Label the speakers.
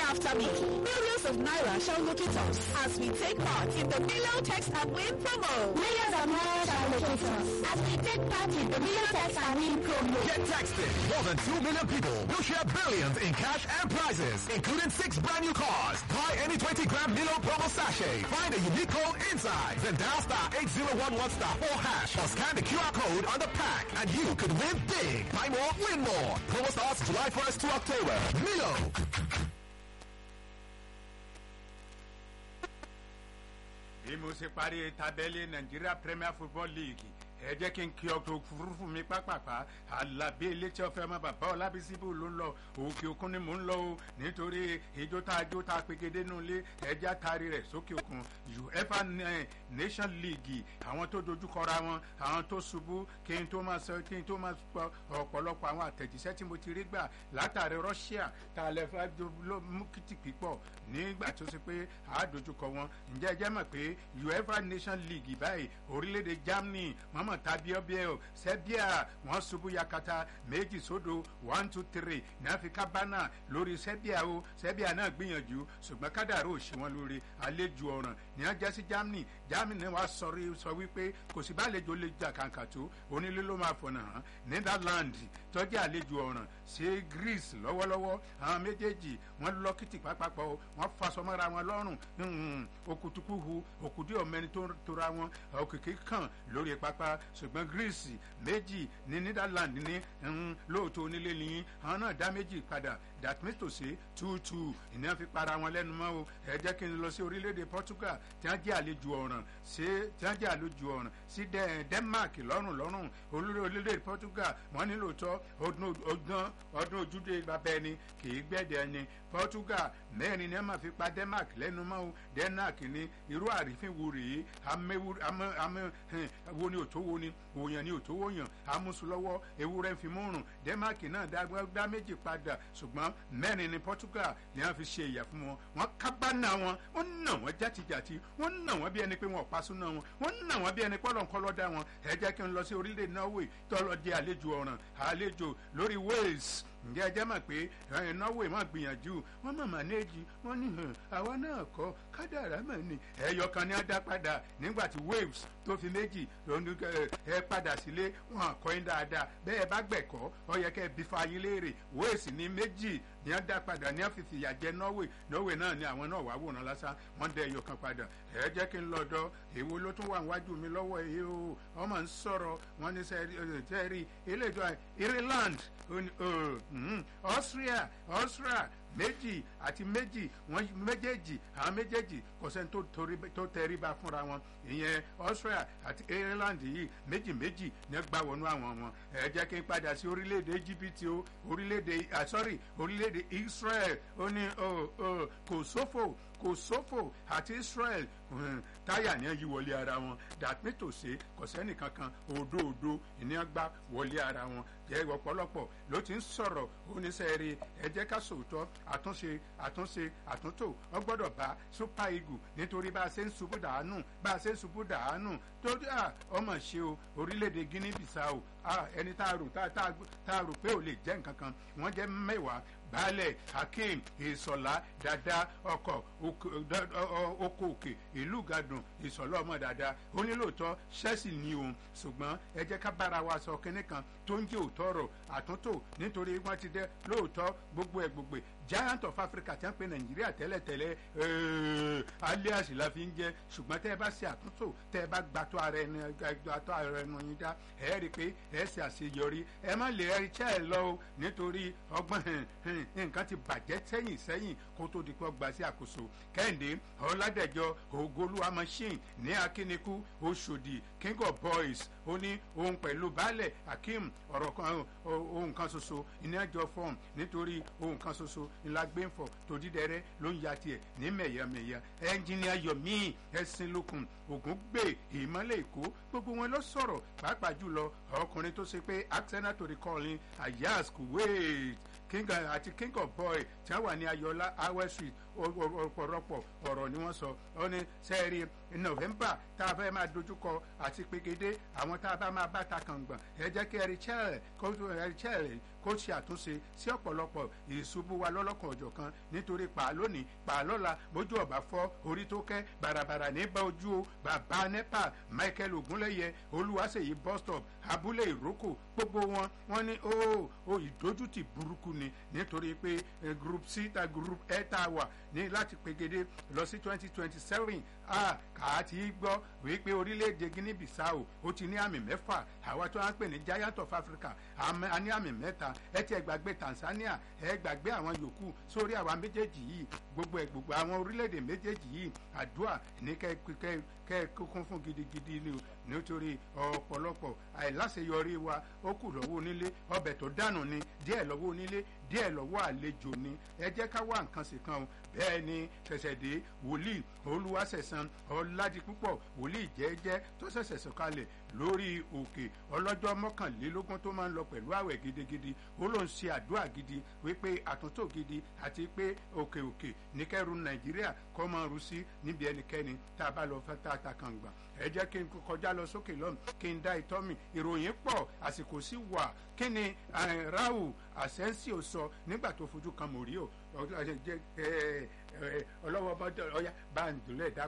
Speaker 1: after me. Millions of Naira shall locate us as we take part in the Milo Text and Win promo.
Speaker 2: Millions of Naira shall locate us as we take part in the Milo Text and Win promo.
Speaker 3: Get texted. More than 2 million people will share billions in cash and prizes, including six brand new cars. Buy any 20 gram Milo promo sachet. Find a unique code inside. Then dial star 8011 star 4 hash or scan the QR code on the pack and you could win big. Buy more, win more. Promo starts July 1st to October. Milo.
Speaker 4: bí mo ṣe parí tábẹ́lì Nigeria Premier Football League ẹ jẹ́ kí n kí ọkọ̀ òfurufú mi pápápá alábí elétí ọ̀fẹ́ ọmọ bàbá ọlábísíbù ló ń lọ òkè òkun ni mò ń lọ o nítorí ijó tá a jó tá a pegedé nù lé ẹjẹ́ àtàrí rẹ̀ sókè òkun UEFA Nation League àwọn tó dojúkọra wọn àwọn tó ṣubú kí n tó máa sọ kí n tó máa sọ ọ̀pọ̀lọpọ̀ àwọn àtẹ̀jíṣẹ́ tí mo ti rí gbà látàrí Russia tá a lè fẹ́ ló mú kìtì pípọ̀ nígbà tó ṣe pé a dojúkọ wọn ǹjẹ́ ẹ jẹ́ mọ̀ pé UEFA Nation League báyìí orílẹ̀-èdè Germany mọ́mọ́ mọ̀ tàbí ọbẹ̀ o Serbia wọ́n ṣubú yakata méjì sódò one two three ní Áfíríkà bánà lórí Serbia o Serbia náà gbìyànjú ṣùgbọ́n kádàrú òṣì wọn lórí àlejò ọ̀ràn ní ọjà sí Germany Germany wàá sọrí sọ wípé kò sí bàlejò lè jà kàǹkà tó onílé ló máa fọ̀nà hàn Netherlands tọ́jú àlejò ọ̀ràn sí Greece lọ́wọ́lọ́wọ́ àwọn méjèèjì wọ́n lọ́kìtì pápákọ̀ wọ́n fasọmọ́ra wọn lọ́rùn okutuku hu okùdí ọ̀mẹ́ni tó tora wọn òkìkí kàn lórí pápá ṣùgbọ́n Greece méjì ní Netherlands ní lóòótọ́ onílé ní àwọn náà dá méjì padà that means to say two two ìní fi para wọn lẹ́nu mọ́ o ẹ jẹ́ kí n lọ sí orílẹ̀-èdè Portugal tí wọ́n jẹ́ àlejò ọ̀ràn sí tí wọ́n jẹ́ àlejò ọ̀ràn sí Denmark lọ́rùn lọ́rùn orílẹ̀-èdè Portugal wọ́n ní lóòótọ́ ọdún ọdún ojúde bàbá ẹni kì í gbẹ̀dẹ̀ ẹni Portugal mẹ́rin ni wọ́n máa fi pa Denmark lẹ́nu mọ́ o Denmark ní irú àrífín wo rèé amẹ́ wo ni òtó wo ni òyàn ni òtó wòyàn amúsùlọ́wọ́ ewúrẹ́ fi múrùn Denmark náà dá méjì padà ṣùgbọ́n mẹ́rin ni Portugal ni wọ́n fi ṣe ìyà fún wọn wọ́n kábàánà wọn wọ́n nà wọ́n játijàti wọ́n nà wọ́n bí ẹni pé wọ́n pa súná wọn wọ́n nà wọ́n bí ẹni pọ́lọ́nkọ́lọ́ dá wọn ẹ jẹ́ kí n lọ sí orílẹ̀ Norway tọ́lọ́ di àlejò ọ̀ràn àlejò lórí Wales ǹjẹ́ ẹ jẹ́ mọ̀ pé Norway máa gbìyànjú wọ́n mọ̀ manéjì wọ́n ní àwa náà kọ́ kádàrá mọ̀ ni ẹ̀yọ kan ní á dá padà nígbà tí Wales tó fi méjì ẹ padà sílé wọn àkọ́yìn dáadáa bẹ́ẹ̀ bá gbẹ̀kọ́ ọ yẹ kẹ́ ẹ bí fàyín léèrè Wales ní méjì ní á dá padà ní á fi fìyà jẹ Norway Norway náà ni àwọn náà wà wòran lásán wọ́n dẹ ẹ̀yọ kan padà ẹ jẹ́ kí n lọ́dọ̀ èwo ló tún wà níwájú mi lọ́wọ́ èyí o ọmọ ń sọ̀rọ̀ wọ́n ní sẹ́ẹ̀rì ilé ìjọ Ireland Austria Austria méjì àti méjì wọn méjèèjì àwọn méjèèjì kò sẹ́ni tó tẹríba fúnra wọn ìyẹn Austria àti Ireland yìí méjì méjì ní gbà wọnú àwọn wọn ẹ jẹ́ kí n padà sí orílẹ̀-èdè Egypt o orílẹ̀-èdè sorry orílẹ̀-èdè Israel ó ní kò sófò kò sófò àti Israel táyà ní yí wọlé ara wọn dàpín tòṣe kò sẹ́nì kankan òdòdó ìní gbá wọlé ara wọn jẹ́ ọ̀pọ̀lọpọ̀ ló ti ń sọ̀rọ̀ oníṣẹ́ẹ̀rẹ́ ẹ jẹ́ ká sòótọ́ àtúnṣe àtúnṣe àtúntò wọ́n gbọ́dọ̀ bá super eagle nítorí bá a ṣe ń ṣubú dàánù bá a ṣe ń ṣubú dàánù torí à ọmọ ṣe o orílẹ̀-èdè Guinea Bissau ẹni tá a rò tá a rò pé ò lè jẹ́ nǹkan kan wọ́n jẹ́ mẹ́wàá baálẹ̀ hakeem ìsọ̀lá dada ọkọ̀ oko òkè ìlú gadùn ìsọ̀lá ọmọ dada onílòótọ́ ṣẹ́sì ni òun ṣùgbọ́n ẹ jẹ́ ká bára wa sọ kínní kan tó ń jẹ́ òótọ́ ọ̀rọ̀ àtúntò nítorí wọ́n ti dẹ́ lóòótọ́ gbogbo ẹ̀ gbogbo giant of Africa tí wọ́n pe Nàìjíríà tẹ́lẹ̀tẹ́lẹ̀ alias la fi ń jẹ́ ṣùgbọ́n tẹ́ ẹ bá ṣe àtúntò tẹ́ ẹ bá gbàtọ́ ara ẹni gbàtọ́ ara ẹni yín dá ẹ rí i pé ẹ ṣe àṣeyọrí ẹ má lè ẹ ṣẹ́ ẹ lọ o nítorí ọgbọ́n nǹkan ti bàjẹ́ sẹ́yìn sẹ́yìn kó tó di pé ọgbà sí àkóso kẹ́hìndé ọ̀làdẹ̀jọ ògolúwa machine ní akínikú oṣòdì king of boys ó ní òun pẹ̀lú baálẹ̀ akeem ọ̀rọ̀ kan ohun kan ṣoṣo ìníàjọ fọ́ọ̀mù nítorí ohun kan ṣoṣo ńlá gbẹ́ǹfọ̀ tó dídẹ́rẹ́ ló ń ya tiẹ̀ ní mẹ̀yàmẹ̀yà ẹnjìníà yomi ẹ̀sìn lókun ògùn gbé ìmọ̀lẹ̀ èkó gbogbo wọn ló sọ̀rọ̀ pàápàá jùlọ ọkùnrin tó ṣe pé accidental to recalling ayas kuwait king àti king of boy tí wọ́n wà ní ayọ̀lá awẹ́ street ọ̀pọ̀lọpọ̀ ọ̀rọ̀ ni wọ́n sọ ọ ní sẹ́ẹ̀rì november tá a fẹ́ máa dojúkọ àti pegede àwọn tá a bá máa bá ta kàngbọ̀n ẹ jẹ́ kí ẹ̀rí chẹ́ẹ̀lẹ̀ kó ẹ̀rí chẹ́ẹ̀lẹ̀ kó ṣe àtúnṣe sí ọ̀pọ̀lọpọ̀ ìṣubú wa lọ́lọ́kan ọ̀jọ̀ kan nítorí pa lónìí pa lọ́la bójú ọ̀bà fọ́ orí tó kẹ́ bàràbàrà ní bá ojú o bàbá nepa michael ogunlẹ́yẹ olúwaṣeyí bus stop abúlé ìrókò gbogbo wọn wọn ní ó ó ìdójútì burúkú ni nítorí pé group c ta group e ta wà ní láti pegede lọ sí twenty twenty seven a kà á ti gbọ́ wípé orílẹ̀-èdè guinea bissau ó ti ní àmì mẹ́fà àwa tó wá ń pè ní giant of africa a ní àmì mẹ́ta ẹ ti ẹ gbàgbé tanzania ẹ gbàgbé àwọn yòókù sórí àwa méjèèjì yìí gbogbo ẹ gbogbo àwọn orílẹ̀-èdè méjèèjì yìí àdúrà ní kẹ́ kẹ́ kẹ́ kún fún gidigidi ni o nítorí ọ̀pọ̀lọpọ̀ àìláṣeyọrí wa ó kù lọ́wọ́ onílé ọbẹ̀ tó dànù ni díẹ̀ lọ́wọ́ onílé díẹ̀ lọ́wọ́ àlejò ni ẹ jẹ́ ká wá nǹkan sí kan o bẹ́ẹ̀ ni ṣẹ̀ṣẹ̀dé wòlíì olúwaṣẹ̀san ọ̀làdìpúpọ̀ wòlíì jẹ́jẹ́ tó ṣẹ̀ṣẹ̀ sọ̀kalẹ̀ lórí òkè ọlọ́jọ́ mọ́kànlélógún tó máa ń lọ pẹ̀lú àwẹ̀ gidigidi ó ló ń ṣe àdúrà gidi wípé àtúntò gidi àti pé òkè òkè ní kẹrù nàìjíríà kọ́ máa rú sí níbi ẹnikẹ́ni tá a bá lọ fẹ́ tá a ta kàn gbà ẹ jẹ́ kí n kọjá lọ sókè lọ́nù kí n dá ìtọ́ mi ìròyìn pọ̀ àsìkò sí wà kí ni ráhù àsẹ́ńsì ò sọ nígbà tó fojú kan mò rí o ọlọ́wọ́ bá ọyá bá ń dùnlẹ̀ dá